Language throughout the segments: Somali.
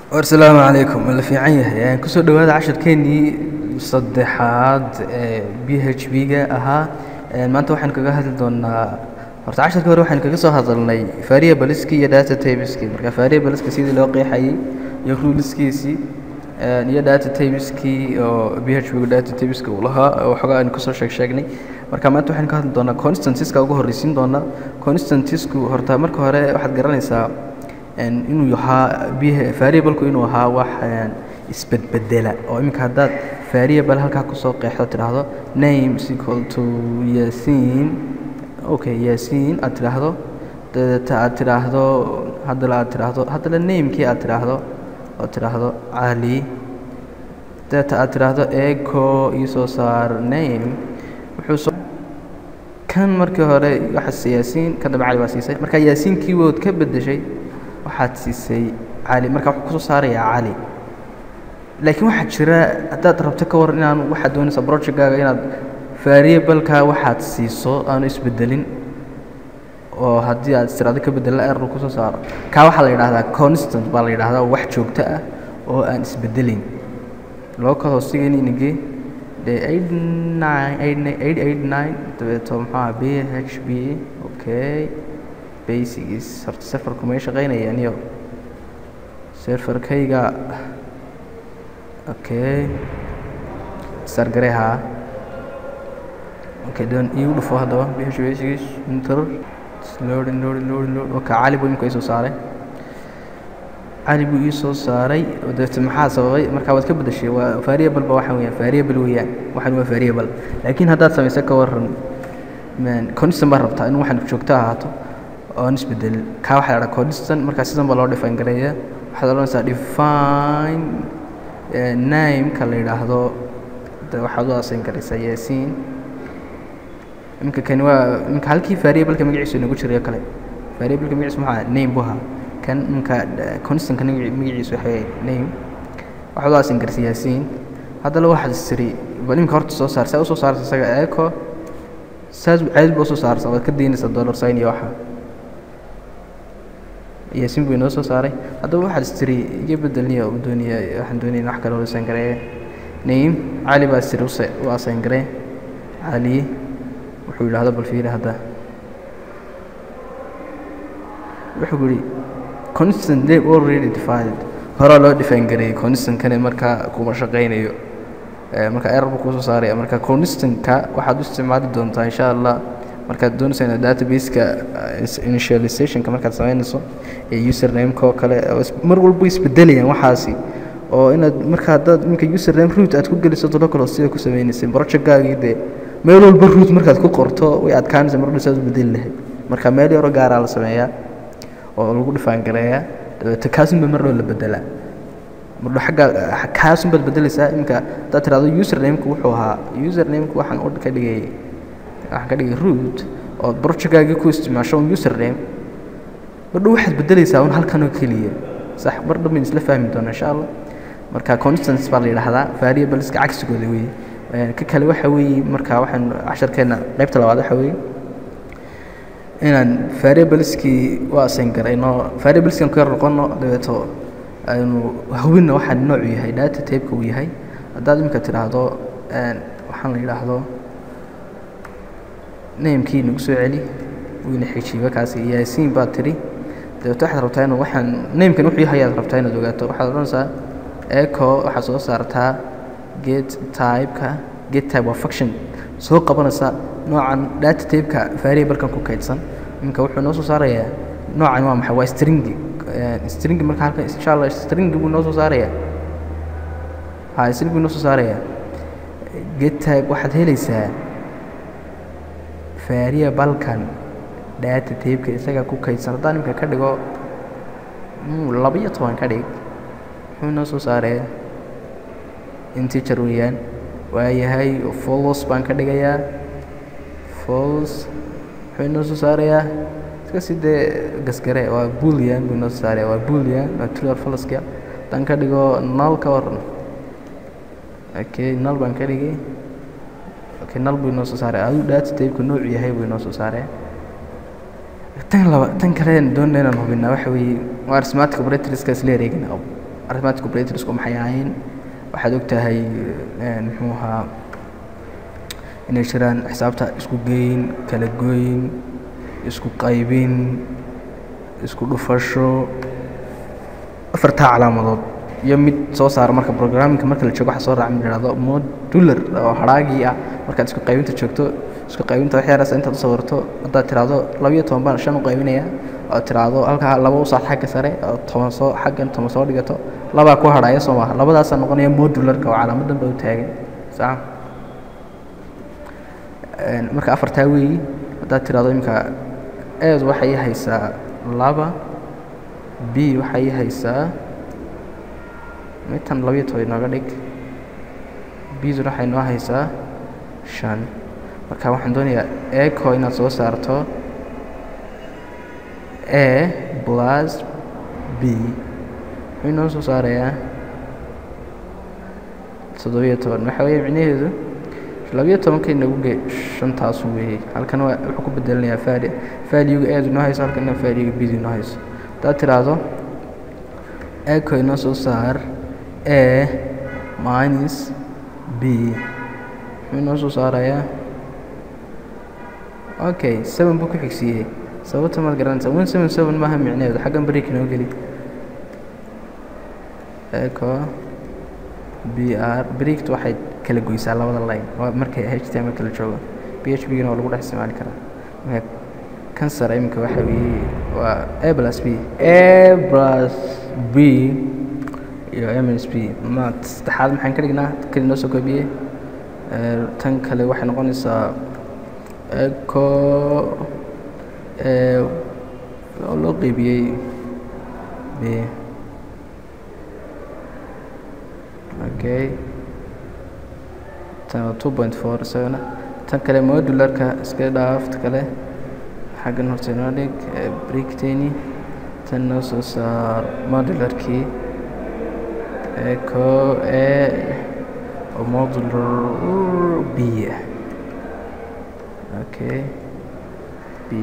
asalaamu calaykum ma la fiican yahay kusoo dhowaada casharkeenii saddexaad ee b h b ga ahaa maanta waxaan kaga hadli doonaa horta casharkii hore waxaan kaga soo hadalnay variableski iyo data tabeski marka variableska sidii loo qeexayey iyo ruleskiisii iyo data tabeski oo b h b ga data tabeska uu lahaa waxoogaa aan kusoo sheeg sheegnay marka maanta waxaan ka hadli doonaa constantiska ugu horreysiin doonaa constantisku horta marka hore waxaad garanaysaa inuu ahaa variableku inuu ahaa wax isbedbedela oo iminka haddaad variable halkaa kusoo qeexdo tidhaahdo name is equal to yasin okay yasin aad tidhaahdo dabeeta aad tidhaahdo haddala aad tidhaahdo haddala namekii aad tidhaahdo oo tidhaahdo cali dabeeta aad tidhaahdo eco iisoo saar name wuxuu kan markii hore waxaas yaasiin kan dambe cali baa siisay marka yaasiinkii wood ka beddeshay waxaad siisay cali marka wuxuu kusoo saarayaa cali laakiin waxaa jira haddaad rabto ka waran inaan waxaad doonaysa projectgaaga inaad variableka waxaad siiso aanu isbedelin oo haddii aad istiraado ka bedela error kusoo saaro kaa waxaa la yidhaahdaa constant baa la yidhahdaa wax joogto ah oo aan isbedelayn loo kala hoosigayni inagee de eight nine eight eight eight nine dabeeto maxaa b h b okay basics horta serverku may shaqaynayaan iyo serverkayga okay sargareha okay don iigu dhufo haddaba bh basics inter loading loading loading load okay cali buu imika isoo saaray cali buu ii soo saaray dabeete maxaa sababay markaa waad ka bedeshay waa variable ba waxa weeyaan variable weeyaan waxan waa variable laakiin haddaad samayso ka waran constant baa rabtaa in waxan joogto ahaato oon isbedel kaa waxaa la constant markaa sidan baa loo define gareeya waxaad odhanaysaa define name-ka la yidhaahdo de waxaad u asayn garaysaa yaasiin iminka kani waa iminka halkii variableka magaciisu inagu jirayo kale variableka magaciisu maxaa name bu ahaa kan iminka constantka magaciisu waxay name waxaad u asayn garaysaa yaasiin haddana waxaad istiri bal iminka horta soo saar saa usoo saarta isaga eco saas caadid ba usoo saarsa waad ka daynaysaa dollar sign iyo waxa yaasiin buu inoo soo saaray haddaba waxaad istiri iga bedelniya u dooniya waxaan doonaya wax kale asayn garee name cali baa istiri use u asayn garee cali wuxuu yidhahdo bal fiiri hadda wuxuu yihi constant name already defined horaa loo define gareeyey constantkani markaa kuma shaqaynayo marka error buu kusoo saaraya marka constantka waxaad u isticmaali doontaa insha allah markaad doonaysa inaad databaseka initializationka markaad samaynayso ee username-ka oo kale mar walba isbedelayaan waxaasi oo inaad marka haddaad iminka username root aad ku geliso tolokalo sida ku sameynaysay projectgaagii dee meel walba root markaad ku qorto way adkaanaysa mar saad u bedeli lahayd marka meel yaro gaaraa la sameeyaa oo lagu dhifaan gareeyaa dabeete kaasunba mar dhow la bedelaa mardho agga kaasun baad bedelaysaa iminka haddaad tirahdo username-ku wuxuu ahaa username-ku waxaan u ka dhigay waxaan ka dhigay root oo projectgaagii ku isticmaasho un username mardhow waxaad bedelaysaa un halkan oo keliya sax mar dhan bayn isla fahmi doona insha allah marka constants baa la yidhaahdaa variableska cagsigooda weeye ka kale waxa weeye marka waxaan casharkeena qaybta labaad waxa weeye inaan variableskii u asayn garayno variableskan ku yar noqono dabeeto aynu hubinna waxaan noocu yahay data tape-ka uu yahay haddaad imika tidhaahdo waxaan la yidhaahdo namekii nagu soo celi wayna xijiiba kaasi yaasiin baad tidhi dabeeto waxaad rabtaa inuu waxaan namekan wuxuu yahay ayaad rabtaa inaad ogaato waxaad odhanaysaa eco waxaad soo saartaa get type-ka get type waa function soo qabanaysa noocan data tape-ka variablekan ku kaydsan iminka wuxuu noo soo saarayaa noocan waa maxay waa stringi stringi marka halkan insha allah stringi buu noo soo saarayaa ha string buu noo soo saarayaa get type waxaad helaysaa variablekan data tape-ka isaga ku kaydsan haddaan iminka ka dhigo laba-iyo toban ka dhig muxuu noo soo saaraya integer weeyaan waayahay folos baan ka dhigayaa fols muxuu inoo soo saarayaa iska si dee gasgare waa bulian buu inoo soo saaraya waa bulian waa truar foloska haddaan ka dhigo nal ka waran okay nal baan ka dhigay okay nal buu inoo soo saaraya aduu data tape-ku noocu yahay buu inoo soo saaraya tan laba tan kale doonayna inaan hubinaa waxa weeye waa arithmetic operatorska isla ereegina arithmetic operatorsku maxay ahayn waxaad ogtahay muxuu ahaa inay jiraan xisaabta isku geyn kala goyn isku qaybin isku dhufasho afartaa calaamadood iyo mid soo saara marka programmingka marka la joogo waxa soo raaca mid yidhahdo modular oo hadhaagii ah markaad isku qaybinta joogto isku qaybinta wax yaraas intaad u sawirto haddaad tiraahdo labiyo toban baan shan u qaybinaya oo tiraahdo halkaa laba u saar xagga sare oo toban soo xaggan toban soo dhigato labaa ku hadhaya soo maaha labadaasaa noqonaya modularka oo calaamadan ba u taagan sax marka afartaa weeyi haddaad tiraahdo imika eed waxay haysaa laba b waxay haysaa mitan labiyo toban inooga dhig bduna waxay noo haysaa shan marka waxaan doonayaa eco inaad soo saarto a plus b muxuu inoo soo saarayaa toddobiyo toban waxa weeye micnaheedu labiyo tobanka inagu ge shantaasu weeyey halkan waa wuxuu ku bedelanayaa faali faaliga eedu inoo hayso halkan faaliga bdu inoo hayso haddaad tiraahdo eco inoo soo saar a minus b muxuu inoo soo saarayaa okay seven buu ku xigsiiyey sababta maad garanaysa one seven seven maaha micnaheedu xaggan break inoo geli eco b r breakt waxay kala goysaa labada line waa markay h t m kala joogo b h b gana waa lagu dhex isticmaali karaa marka kansar iminka waxa weeye waa a plus b a plus b iyo m s b ma saddexaad maxaan ka dhignaa kali noo soo koobiyey tan kale waxay noqonaysaa eco oo loo qeybiyey b okay tan waa two point four isagana tan kale modularka iska dhaafta kale xaggan horta inoo dhig bricteni tan noo soo saar modularkii eco a oo modular b okay b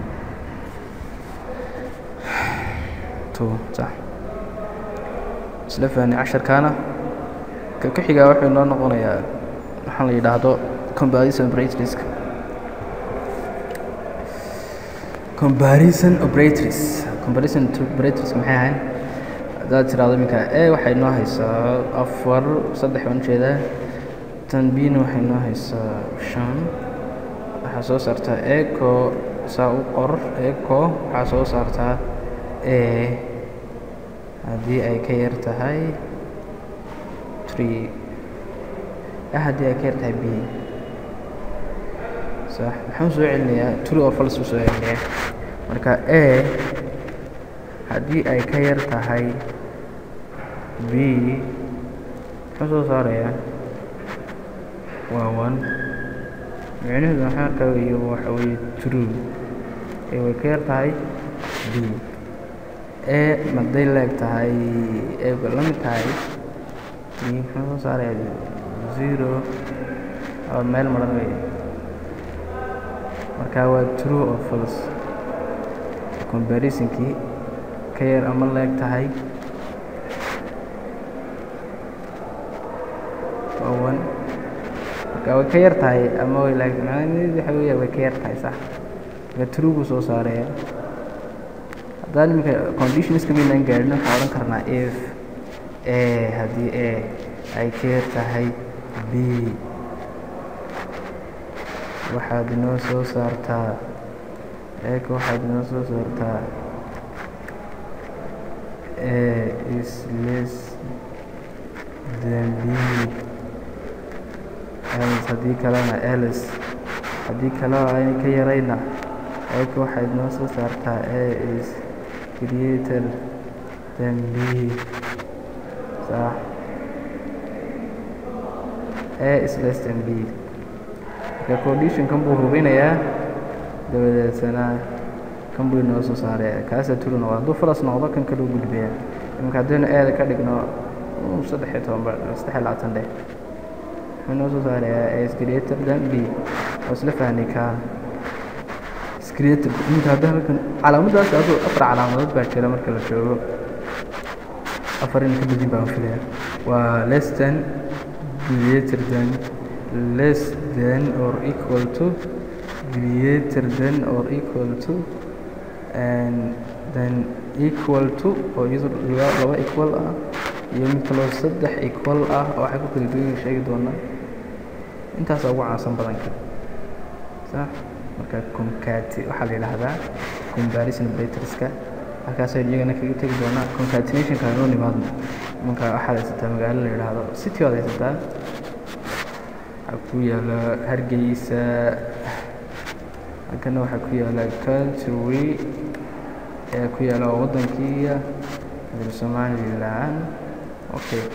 two sax isla fahni casharkaana ka ku xigaa wuxuu inoo noqonayaa waxaan la yidhaahdo comparison operators comparison operators comparison operators maxay ahayn haddaad tiraahdo iminka e waxay noo haysaa afar saddex baan ujeedaa tan bna waxay noo haysaa shan waxaa soo saartaa eco saa u qor eco waxaa soo saartaa a haddii ay ka yar tahay haddii ay ka yar tahay b sax maxaan soo celinayaa true oo false u soo celinayaa marka a haddii ay ka yar tahay b muxuu soo saarayaa waa one micnaheedu maxaa arkaa weeye waxa weeye true ee way ka yar tahay b a maday leeg tahay ee la mid tahay muxuu soo saarayaa zero oo meel maran weeye marka waa true oo false comparisonki ka yar ama leeg tahay waa one marka way ka yar tahay ama way leeg macnaheedu waxa weeya way ka yar tahay sax marka true buu soo saaraya haddaan iminka conditionska maynaan gaadhin waxaan odhan karnaa if a haddii a ay ka yar tahay b waxaad inoo soo saartaa eeka waxaad inoo soo saartaa a is less than b ls haddii kalena ls haddii kaleo ayna ka yarayna eeka waxaad inoo soo saartaa a is greater than b sax a is less than b marka condition kan buu hubinayaa dabadeetana kan buu inoo soo saaraya kaasa turu noqda hadduu falas noqdo kan kaluu gudbaya iminka haddaynu eeda ka dhigno saddex iyo toban ba saddex iyo labaatan dheh wuxuu inoo soo saarayaa a is greater than b oo isla fahnay kaa iscreator iminka hadda halkan calaamaddaas aduu afar calaamadood baa jira marka la joogo afar in ka badin baan filaya waa less than greater than less than or equal to greater than or equal to and then equal to oo iyadu laba equal ah iyo mid kaloo saddex equal ah oo waxay ku kala duwan yihiin sheegi doonaa intaasaa ugu caansan badanka sax marka concati waxaa la yidhaahdaa comparison operatorska halkaasaynu iyagana kaga tegi doonaa concatenationka hanoo nimaadno marka waxaad haysataa magaalo la yidhaahdo city waad haysataa waxaa ku yaala hargeysa halkana waxaa ku yaala country ee ku yaala oo waddankiiya somaliland okay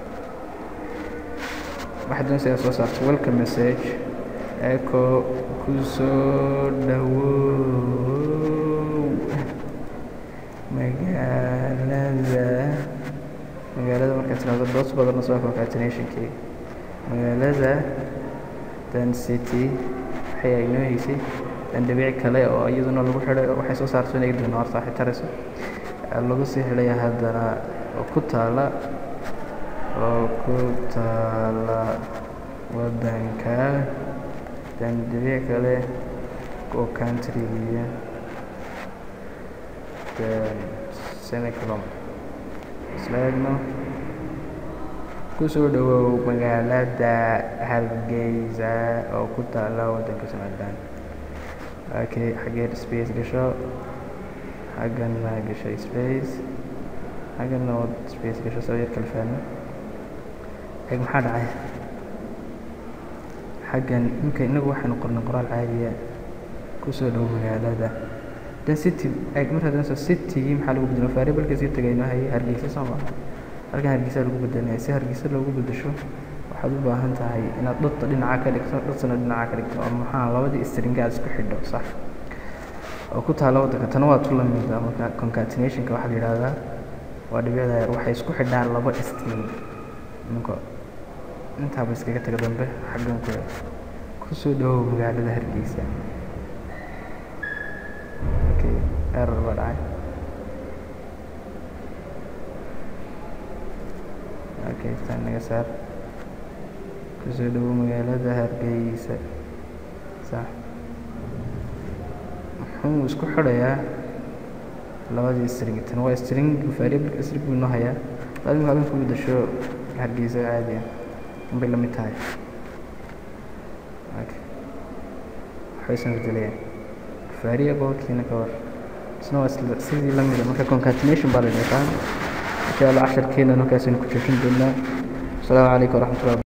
waxaad doonaysaa soo saarto welcome message eco ku soo dhawow magaalada magaalada markaad tirahdo doos badan soo concatenationkii magaalada dan city waxay aynoo heysay dan dhabiic kale oo iyaduna lagu xidhay waxay soo saarto inay doona horta waxay tarayso lagu sii xidhaya haddana oo ku taala oo ku taala waddanka dan dhabiic kale oo countrygiya then semicolon isla eegno kusoo dhawow magaalada hargeysa oo ku taala waddanka somaliland okay xaggeed space gasho xaggana gashay space xaggana wad space gasho soo yar kala fahmo eeg maxaa dhacay xaggan imika inagu waxaynu qornay qoraal caadiya kusoo dhow magaalada dan city eeg markaad danayso citygii maxaa lagu bedelo variableka sii tagaynoo hayay hargeysa soo maa halkan hargeysa lagu bedelinaya si hargeysa loogu bedesho waxaad u baahan tahay inaad dhadta dhinaca ka dhigto dhadsana dhinaca ka dhigto oo maxaa labadii stringa aad isku xidho sax oo ku taala waddanka tana waa tu lamida marka concatenationka waxaa la yidhaahdaa waa dhibicda yar waxay isku xidhaan laba string ninka intaaba iskaga taga dambe xaggan ku kusoo dhawow magaalada hargeysa okay error baa dhacay okay tan naga saar kusoo dhawow magaalada hargeysa sax muxuu isku xidhayaa labadii string tan waa string variable string buu inoo hayaa laazim halkan ku bedasho hargeysa caadi ah inbay la mid tahay okay waxbaysan bedelayaan variablekiina ka war isna waa isla sidii la mida marka concatenation baa la yaqaan insha allah casharkeena halkaasaynu ku joojin doonaa asalaamu calaykum waraxmatullahi